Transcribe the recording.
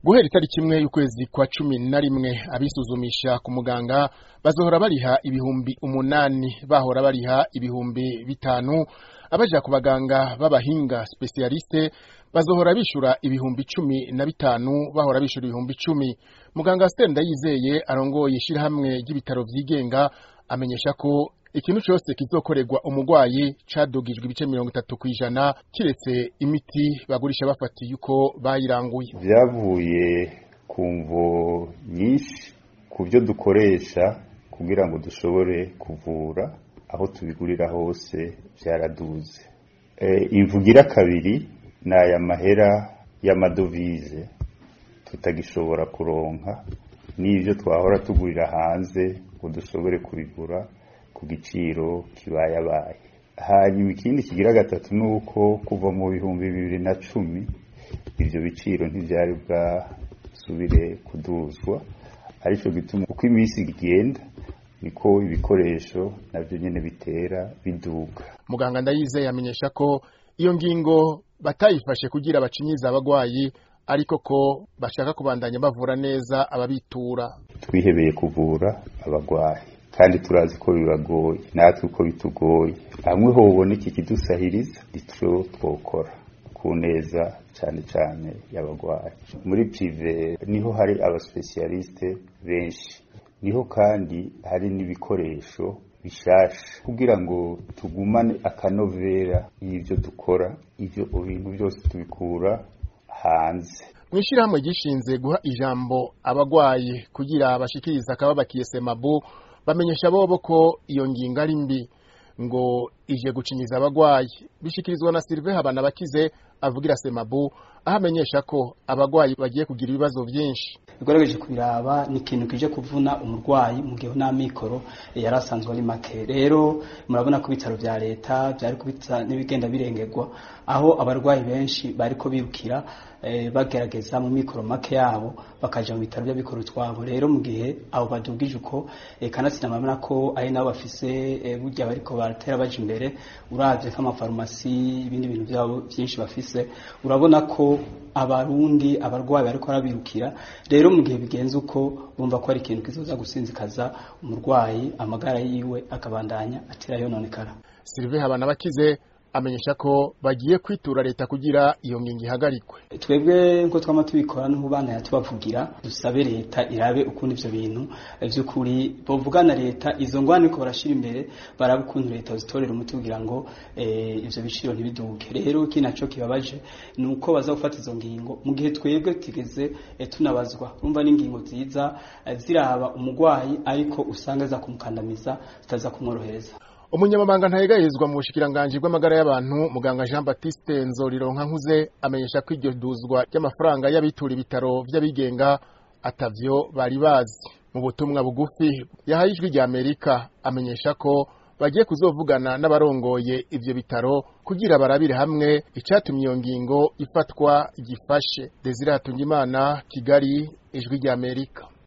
guhera itariki imwe y'ukwezi kwa cumi na rimwe abisuzumisha ku muganga bazohora bariha ibihumbi umunani bahora bariha ibihumbi bitanu abaja ku baganga b'abahinga spesialiste bazohora bishura ibihumbi cumi na bitanu bahora bishura ibihumbi cumi muganga Stenda yizeye arongoye ishirahamwe ry'ibitaro vyigenga amenyesha ko ikintu cyose kizokorerwa umugwayi cadugijwe ibice mirongo itatu kw'ijana kiretse imiti bagurisha bafatiye uko bayiranguye vyavuye ku mvo nyinshi ku byo dukoresha kugira ngo dushobore kuvura aho tubigurira hose vyaraduze e, imvugira kabiri ni aya mahera y'amadovize tutagishobora kuronka n'ivyo twahora tugurira hanze ngo dushobore kubigura ku giciro kibayabaye hanyuma ikindi kigira gatatu ni uko kuva mu bihumbi bibiri na cumi ivyo biciro ntivyari bwasubire kuduzwa arico gituma uko iminsi igenda niko ibikoresho navyo nyene bitera biduga muganga ndayizeye amenyesha ko iyo ngingo batayifashe kugira bacinyiza abagwayi ariko ko bashaka kubandanya bavura neza ababitura twihebeye kuvura abagwayi kandi turazi ko bibagoye natwe uko bitugoye hamwe hoboneka ikidusahiriza nico twokora ku neza cane cane y'abagwayi muri prive niho hari abaspesialiste benshi niho kandi hari n'ibikoresho bishasha kugira ngo tugumane akanovera y'ivyo dukora ivyo bintu byose tubikura hanze mw'ishirahamwe gishinze guha ijambo abagwayi kugira bashikiriza akababakiye semabu bamenyesha bobo ko iyo ngingo ari mbi ngo ije gucinyiza abagwayi bishikirizwa na Sylvain Habanabakize avugira semabu aho amenyesha ko abagwayi bagiye kugira ibibazo vyinshi bigerageje kubiraba ni ikintu kije kuvuna umurwayi mu gihe nta mikoro yari asanzwe ari make rero murabona ko ibitaro vya leta vyari kubitsa n'ibigenda birengerwa aho abarwayi benshi bariko birukira eh, bagerageza mu mikoro make yabo bakaja mu bitaro by'abikoro twabo rero mu gihe abo badugije uko eh, kanatsinamabona ko ari nabo bafise eh, burya bariko baratera baje imbere uravye nk'amafarumasi ibindi bintu byabo byinshi bafise urabona ko abarundi abarwayi bariko barabirukira rero mu gihe bigenze uko bumva ko ari ikintu kizoza gusinzikaza umurwayi amagara yiwe akabandanya atira yononekara Sylvain Habanabakize amenyesha ko bagiye kwitura leta kugira iyo ngingo ihagarikwe twebwe nko twama tubikora n'ubana tubavugira dusabe leta irabe ukundi ivyo bintu vy'ukuri bovugana leta izo ngwane ko barashira imbere barabe ukuntu leta zitorera umuti kugira ngo eh, ivyo biciro ntibiduke rero iki naco kibabaje ni uko baza gufata izo ngingo mu gihe twebwe tigeze eh, tunabazwa urumva n'ingingo nziza eh, ziraba umugwayi ariko usanga za kumukandamiza zitaza kumworohereza umunyamabanga ntayegayezwa mu bushikiranganji bw'amagara y'abantu muganga Jean Baptiste Nzorironka nkuze amenyesha ko iryo duzwa ry'amafaranga y'abitura ibitaro vy'abigenga atavyo bari bazi mu butumwa bugufi yahaye ijwi rya Amerika amenyesha ko bagiye kuzovugana n'abarongoye ivyo bitaro kugira barabire hamwe icatumye iyo ngingo ifatwa gifashe Desire Hatungimana Kigali ijwi rya Amerika